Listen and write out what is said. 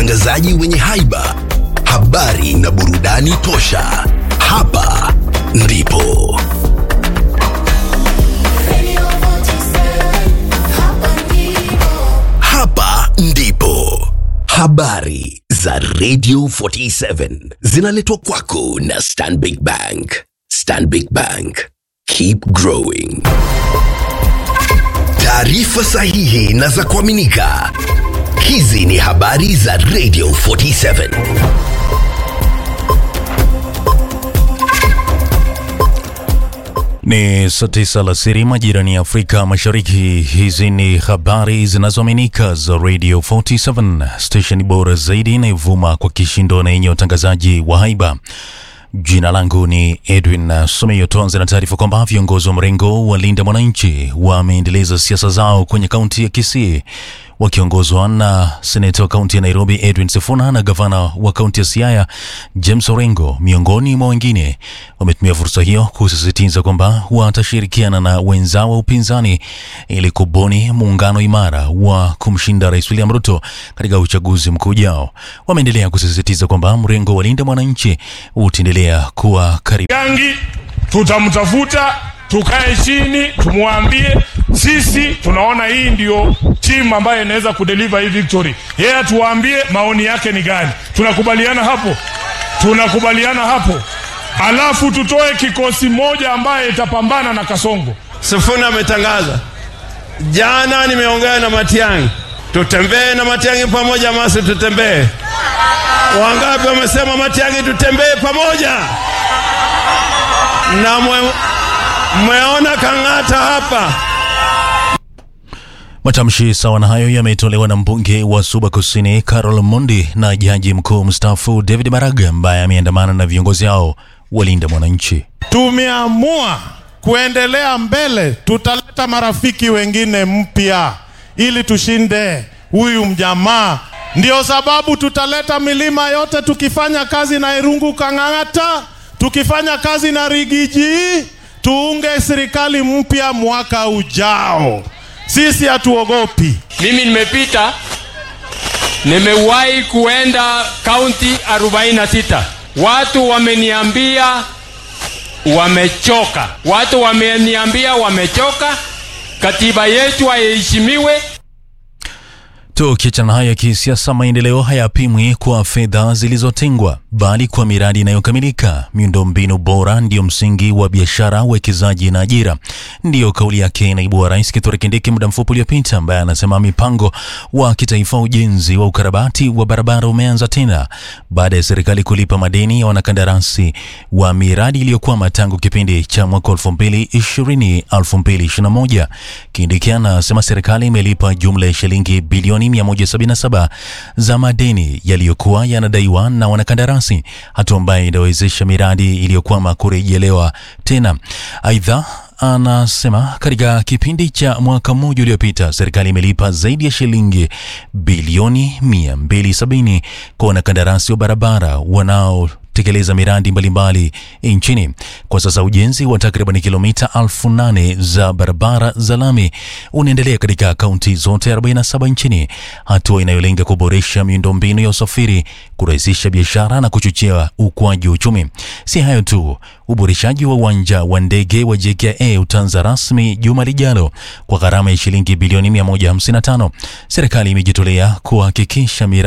watangazaji wenye haiba, habari na burudani tosha. Hapa ndipo hapa ndipo habari za Radio 47 zinaletwa kwako na Stanbic Bank. Stanbic Bank, keep growing. Taarifa sahihi na za kuaminika. Hizi ni habari za Radio 47. Ni saa tisa alasiri majirani ya Afrika Mashariki. Hizi ni habari zinazoaminika za Radio 47, station bora zaidi inayovuma kwa kishindo na yenye utangazaji wa haiba. Jina langu ni Edwin Someyo. Tuanze na taarifa kwamba viongozi wa mrengo wa Linda Mwananchi wameendeleza siasa zao kwenye kaunti ya Kisii wakiongozwa na seneta wa kaunti ya Nairobi Edwin Sifuna na gavana wa kaunti ya Siaya James Orengo, miongoni mwa wengine, wametumia fursa hiyo kusisitiza kwamba watashirikiana na wenzao wa upinzani ili kubuni muungano imara wa kumshinda Rais William Ruto katika uchaguzi mkuu ujao. Wameendelea kusisitiza kwamba mrengo wa Linda Mwananchi utaendelea kuwa karibu Yangi tutamtafuta, tukae chini, tumwambie sisi tunaona hii ndio timu ambayo inaweza kudeliver hii victory. Yeye atuambie maoni yake ni gani. Tunakubaliana hapo, tunakubaliana hapo, alafu tutoe kikosi moja ambaye itapambana na Kasongo. Sifuna ametangaza jana, nimeongea na Matiang'i, tutembee na Matiang'i pamoja, masi tutembee. Wangapi wamesema Matiang'i tutembee pamoja? Na mwe- mmeona Kang'ata hapa Matamshi sawa na hayo yametolewa na mbunge wa Suba Kusini Carol Mondi na jaji mkuu mstaafu David Maraga ambaye ameandamana na viongozi hao walinda mwananchi. Tumeamua kuendelea mbele, tutaleta marafiki wengine mpya ili tushinde huyu mjamaa. Ndio sababu tutaleta milima yote, tukifanya kazi na Irungu Kang'ata, tukifanya kazi na Rigiji, tuunge serikali mpya mwaka ujao. Sisi hatuogopi. Mimi nimepita, nimewahi kuenda kaunti 46. Watu wameniambia wamechoka, watu wameniambia wamechoka, katiba yetu haiheshimiwe. Tukiachana haya kisiasa, maendeleo hayapimwi kwa fedha zilizotengwa, bali kwa miradi inayokamilika. Miundombinu bora ndiyo msingi wa biashara, uwekezaji na ajira. Ndiyo kauli yake naibu wa rais Kithure Kindiki muda mfupi uliopita, ambaye anasema mipango wa kitaifa wa ujenzi wa ukarabati wa barabara umeanza tena baada ya serikali kulipa madeni ya wanakandarasi wa miradi iliyokwama tangu kipindi cha mwaka 2020 2021. Kindiki anasema serikali imelipa jumla ya shilingi bilioni 177 za madeni yaliyokuwa yanadaiwa na wanakandarasi, hatua ambayo inawezesha miradi iliyokwama kurejelewa tena. Aidha, anasema katika kipindi cha mwaka mmoja uliopita serikali imelipa zaidi ya shilingi bilioni 270 kwa wanakandarasi wa barabara wanao tekeleza miradi mbalimbali nchini. Kwa sasa ujenzi wa takriban kilomita elfu nane za barabara za lami unaendelea katika kaunti zote 47 nchini, hatua inayolenga kuboresha miundombinu ya usafiri, kurahisisha biashara na kuchochea ukuaji wa uchumi. Si hayo tu, uboreshaji wa uwanja wa ndege wa JKIA utaanza rasmi juma lijalo kwa gharama ya shilingi bilioni 155. Serikali imejitolea kuhakikisha miradi